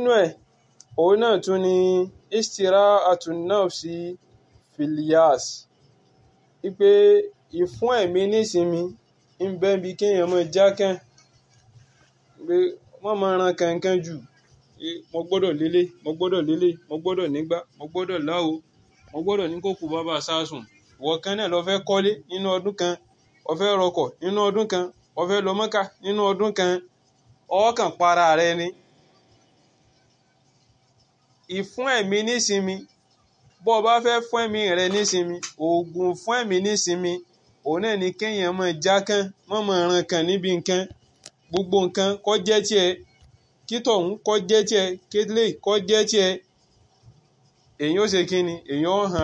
nínú ẹ̀ òun náà tún ni istira'atun nafsi filias wípé ìfún ẹ̀mí nísinmi ń bẹ́ bí kéèyàn máa jákàn pé wọ́n máa ran kankan jù mo gbọ́dọ̀ lélẹ̀ mo gbọ́dọ̀ lélẹ̀ mo gbọ́dọ̀ nígbà mo gbọ́dọ̀ láwo mo gbọ́dọ̀ ní kókò bàbá sásùn ìwọ kan náà lọ fẹ́ kọ́lé nínú ọdún kan o fẹ́ rọkọ̀ nínú ọdún kan o fẹ́ lọ Mọ́kà nínú ọdún kan ọkàn para rẹ ni ìfún ẹ̀mí nísinmi bó o bá fẹ́ fún ẹ̀mí rẹ nísinmi oògùn fún ẹ̀mí nísinmi òun náà ni kéèyàn máa jákàn mọ́ máa ran kan níbi nǹkan gbogbo nǹkan kó jẹ́ tiẹ̀ kí tọ̀hún kó jẹ́ tiẹ̀ kí lè kó jẹ́ tiẹ̀ èyí ó ṣe kí ni èyí ó hàn